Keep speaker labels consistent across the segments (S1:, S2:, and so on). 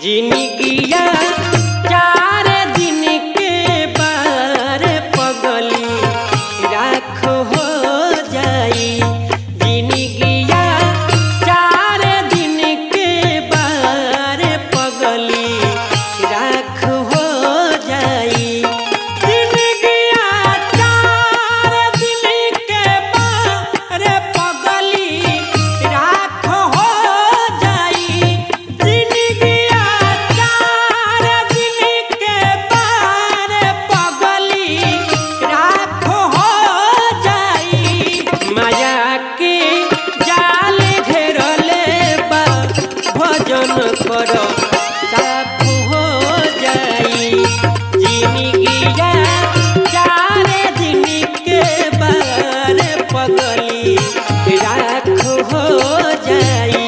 S1: जिनगिया चार दिन के बार पगली राख हो जाई जिनगिया चार दिन के बार पगली राख हो जाई जिनगिया चार दिन के बार पगली राख हो जाई जिनगिया चार दिन के बार पगली राख हो जाई माया के जाल घेरले बा भजन कर साफ हो जाई जिनगिया चार दिन के बार पगली राख हो जाई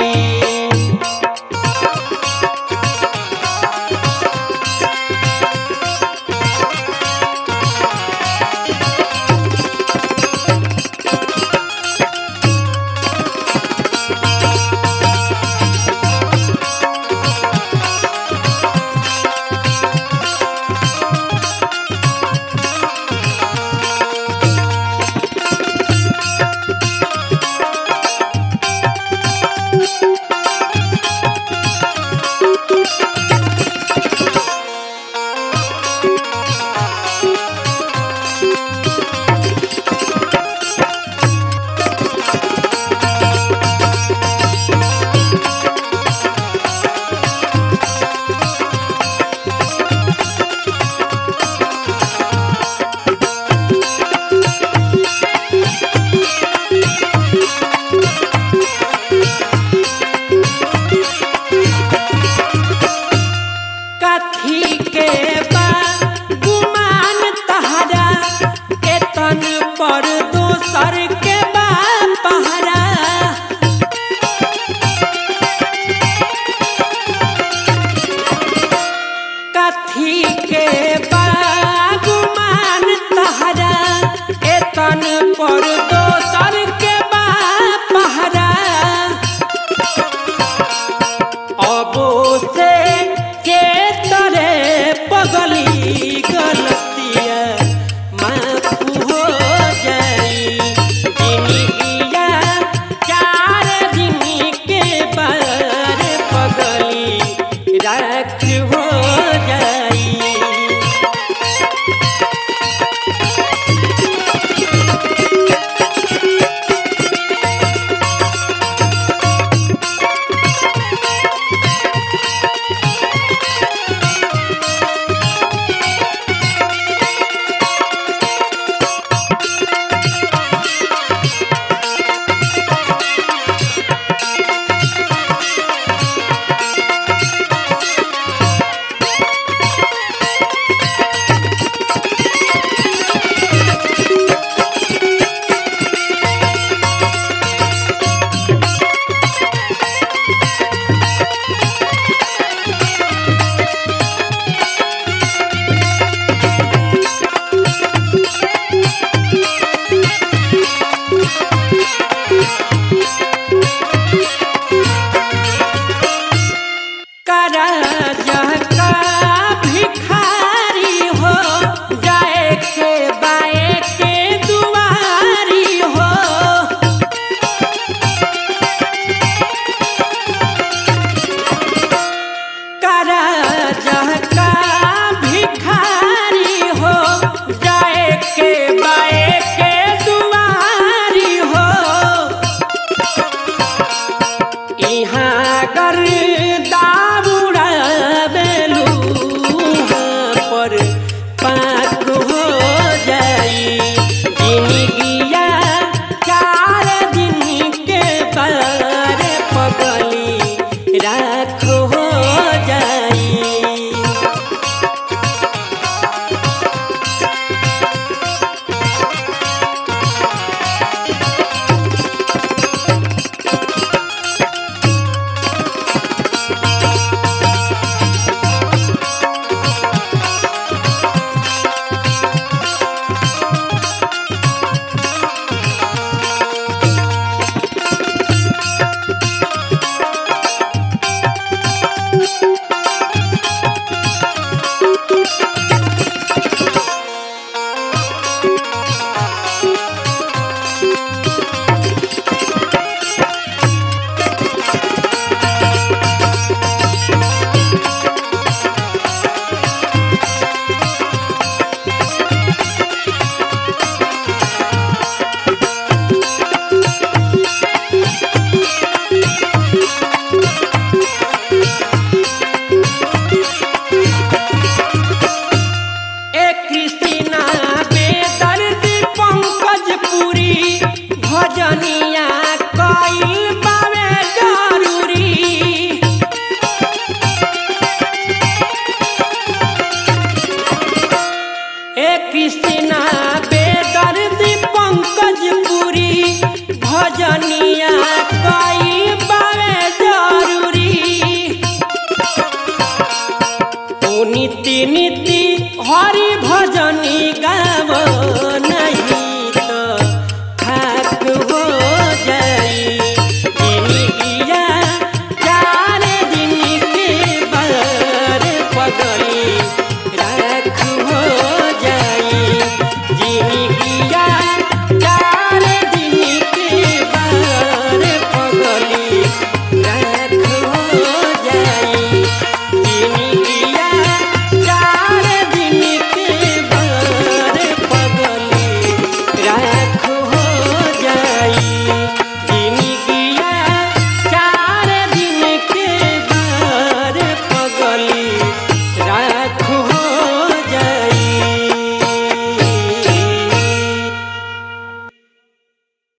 S1: कथी के बा गुमान तहरा के तन पर दोसर के बा पहरा कथी के बा गुमान तहरा के तन पर दोसर के बा पहरा अबो से के तरे पगली गलतिया माफ हो जाई जिनगिया चार दिन के बार पगली राख हो जाई करा का भिखारी हो जाए के बाए के दुआरी हो करा का भिखारी हो जाए के बाए के दुआरी हो इहाँ कर दाबुड़ा बेलू पर पाक हो जाई जिनगिया चार दिन के बार पगली राख